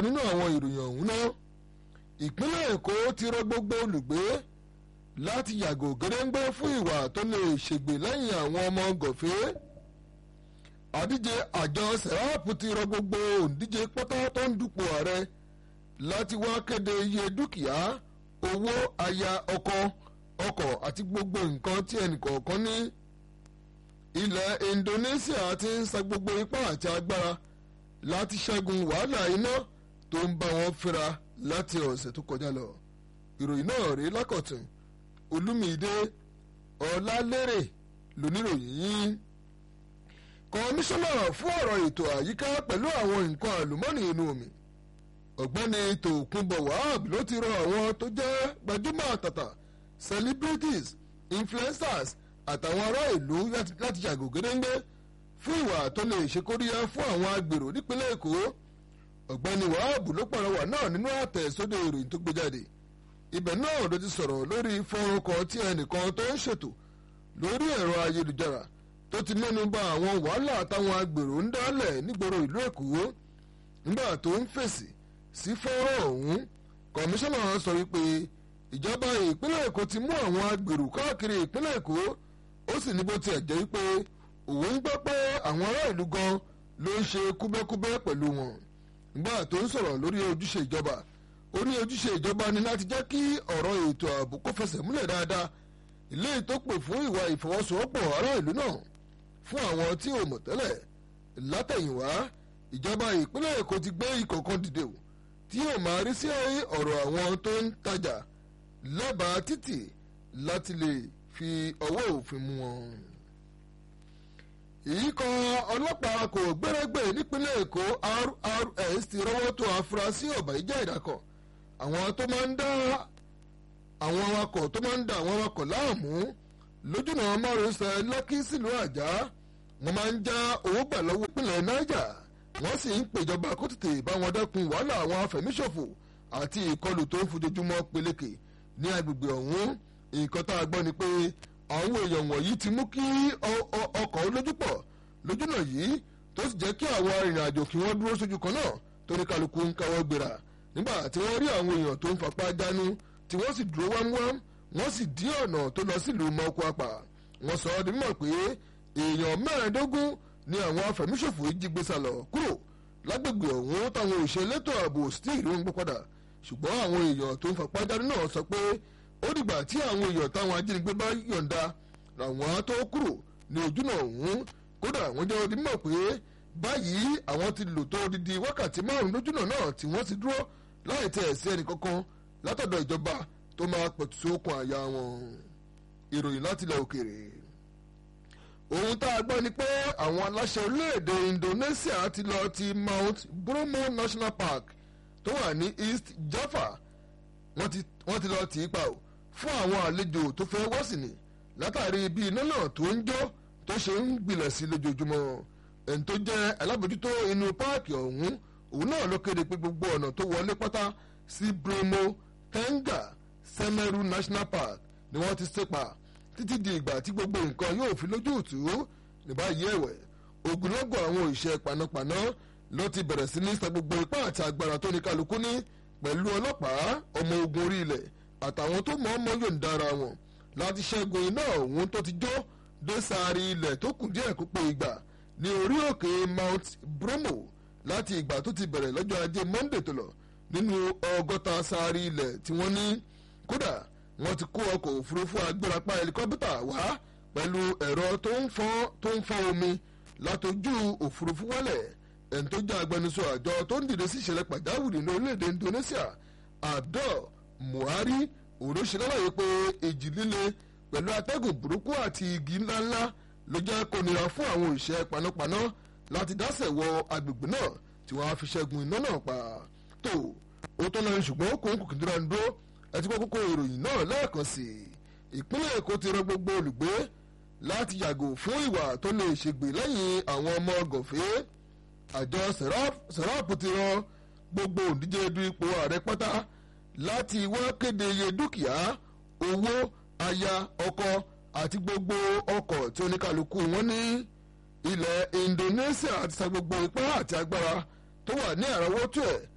nínú àwọn ìròyìn ọ̀hún náà ìpínlẹ̀ èkó ti rọ gbogbo olùgbé láti yàgò gédéńgbé fún ìwà tó lè ṣègbè lẹ́yìn àwọn ọmọ gòfé àdíje àjọ sẹ́ráàpù ti rọ gbogbo òǹdíje pátá tó ń dupò ààrẹ láti wá kéde iye dúkìá owó aya ọkọ ọkọ̀ àti gbogbo nǹkan tí ẹnìkọ̀ọ̀kan ní ilẹ̀ Indonesia ti ń sa gbogbo ipá àti agbára láti ṣẹ́gun wàhálà iná tó ń bá wọn fínra láti ọ̀sẹ̀ tó kọjá lọ ìròyìn náà rèé lákọ̀tún olúmídé ọlálérè lóníròyìn yín kọmíṣánná fún ọ̀rọ̀ ètò àyíká pẹ̀lú àwọn nǹkan àlùmọ́ọ́nì inú omi ọ̀gbẹ́ni tòkunbọ̀ wahab ló ti rọ àwọn tó jẹ́ gbajúmọ̀ àtàtà celebrities influencers àtàwọn ará ìlú láti yàgò gédéńgbé fún ìwà tó lè ṣe kóríyá fún àwọn agbèrò nípínlẹ̀ èkó ọ̀gbẹ́ni wahab ló pàrọwà náà nínú àtẹ̀sódò ìròyìn tó gbé jáde ibẹ̀ náà ló ti sọ̀rọ̀ lórí fọ́nrán kan tí ẹnìkan tó ń ṣètò lórí ẹ̀rọ ayélujára tó ti mẹ́nu bà àwọn wàhálà táwọn agbèrò ń dálẹ̀ nígboro ìlú èkó nígbà tó ń fèsì sí fọ́nrán ọ̀hún kọmíṣánná sọ wípé ìjọba ìpínlẹ̀ èkó ti mú àwọn agbèrò káàkiri ìpínlẹ̀ èkó ó sì ní bó tiẹ̀ jẹ́ wípé òun ń gbọ́ pé àwọn ará ìlú gan ló ń ṣe kúbẹ́kúbẹ́ pẹ̀lú wọn nígbà tó ń sọ̀rọ̀ lórí ojúṣe ìjọba ó ní ojúṣe ìjọba ni láti jẹ́ kí ọ̀rọ̀ ètò ààbò kó fẹsẹ̀ múlẹ̀ dáadáa ilé tó pè fún ìwà ìfọwọ́sowọ́pọ̀ ará ìlú náà fún àwọn tí ò mọ̀ tẹ́lẹ̀ látẹ̀yìnwá ìjọba ìpínlẹ̀ èkó ti gbé ikọ̀ kan dìde o tí yóò máa rí sí ọ̀rọ̀ àwọn tó ń tajà lẹ́bàá títì láti lè fi ọwọ́ òfin mú wọn. ìyíkọ̀ ọlọ́pàá kò gbẹ́rẹ́gbẹ́ nípínlẹ̀ èkó RRS ti rọ́wọ́ tó afurasí ọ̀bàyíjẹ́ ìdákọ̀ àwọn tó máa ń dá àwọn awakọ̀ tó máa ń dá àwọn awakọ̀ láàmú lójúnà márosẹ̀ lọ́kì sílùú àjá wọ́n máa ń já owó gbà lọ́wọ́ ìpínlẹ̀ niger wọ́n sì ń pèjọba kó tètè bá wọn dẹ́kun wàhálà àwọn afẹ̀míṣòfò àti ìkọlù tó ń fojoojúmọ́ peléke ní agbègbè ọ̀hún nǹkan tá a gbọ́ ni pé àwọn èèyàn wọ̀nyí ti mú kí ọkọ̀ olójúpọ̀ lójúnà yìí tó sì jẹ́ kí àwọn arìnrìn-àjò kí wọ́n dúró sójú kan náà torí kálukú ń káwọ́ gbéra nígbà tí wọ́n rí àwọn èèyàn tó ń fapá jánu tí wọ́n sì dúró wámúwám wọ́n sì dí ọ̀nà tó lọ sílùú mọ́kúápà wọ́n sọ ọ́ di mímọ̀ pé èèyàn mẹ́rìndógún ni àwọn afẹ̀míṣòfò yìí jí gbé sálọ kúrò lágbègbè ọ̀hún táwọn òṣèlétò ààbò sì tí ì rí wọn gbé padà ṣùgbọ́n àwọn èèyàn tó ń fapá jáde náà sọ pé ó dìgbà tí àwọn èèyàn táwọn ajínigbé bá yọ̀ǹda làwọn á tó kúrò ní ojúnà ọ̀hún kódà wọ́n jẹ́ odi mọ̀ pé báyìí àwọn ti lò tó odidi wákàtí márùn-ún lójúnà náà tí wọ́n ti dúró láì tẹ̀ sí ẹnì kankan látọ̀dọ̀ ìjọba tó máa pẹ̀tù sókun àyà wọn ìròyìn láti ilẹ̀ òkèèrè ohun tá a gbọ́ ni pé àwọn aláṣẹ orílẹ̀-èdè Indonesia ti lọ ti Mount Bromo National Park tó wà ní East Java wọ́n ti lọ tì í pa ò fún àwọn àlejò tó fẹ́ wọ́sìn ní látàrí bí iná náà tó ń jó tó ṣe ń gbilẹ̀ sí lójoojúmọ́ ẹni tó jẹ́ alábòjútó inú páàkì ọ̀hún òun náà ló kéde pé gbogbo ọ̀nà tó wọlé pátá sí Bromo Tenga Semeru National Park ni wọ́n ti ṣèpa títí di ìgbà tí gbogbo nǹkan yóò fi lójú òtú ní báyìí ẹ̀wẹ̀ ogunlọ́gọ̀ àwọn òṣìṣẹ́ panápaná ló ti bẹ̀rẹ̀ sí ní sa gbogbo ipá àti agbára tó ní kálukú ní pẹ̀lú ọlọ́pàá ọmọ ogun orí ilẹ̀ àtàwọn tó mọ̀ ọmọ yóò ń dára wọn láti ṣẹ́gun iná ọ̀hún tó ti jó dé sáré ilẹ̀ tó kù díẹ̀ kó pé ìgbà ní orí òkè Mount Bromo láti ìgbà tó ti bẹ̀rẹ̀ lọ́jọ́ ajé Monday tó lọ nínú ọgọ́ta sáré ilẹ̀ tí wọ́n ní kódà wọ́n ti kó ọkọ̀ òfurufú agbérapá helikọ́pítà wá pẹ̀lú ẹ̀rọ tó ń fọ́n omi látojú òfurufú wálẹ̀ ẹni tó jẹ́ agbẹnusọ àjọ tó ń dìde sí ìṣẹ̀lẹ̀ pàjáwìrì ní orílẹ̀-èdè Indonesia Abdul Muhari òróṣèlélàyé pé èjì líle pẹ̀lú atẹ́gùn burúkú àti igi ńláńlá ló jẹ́ kó nira fún àwọn òṣìṣẹ́ panápaná láti dásẹ̀ wọ agbègbè náà tí wọ́n á fi ṣẹ́gun iná náà pa tó ó tó lọ ṣùgbọ́n ó kó ń kùkì dúró ń dúró ẹtí kó kókó ìròyìn náà lẹ́ẹ̀kan sí i ìpínlẹ̀ èkó ti rọ gbogbo olùgbé láti yàgò fún ìwà tó lè ṣègbè lẹ́yìn àwọn ọmọ gọ̀fẹ́ àjọ sẹ̀ráàpù ti rọ gbogbo òǹdíje du ipò ààrẹ pátá láti wá kéde iye dúkìá owó aya ọkọ àti gbogbo ọkọ̀ tí oníkàlùkù wọn ní ilẹ̀ Indonesia ti sa gbogbo ipá àti agbára tó wà ní àrọ́wọ́tó ẹ̀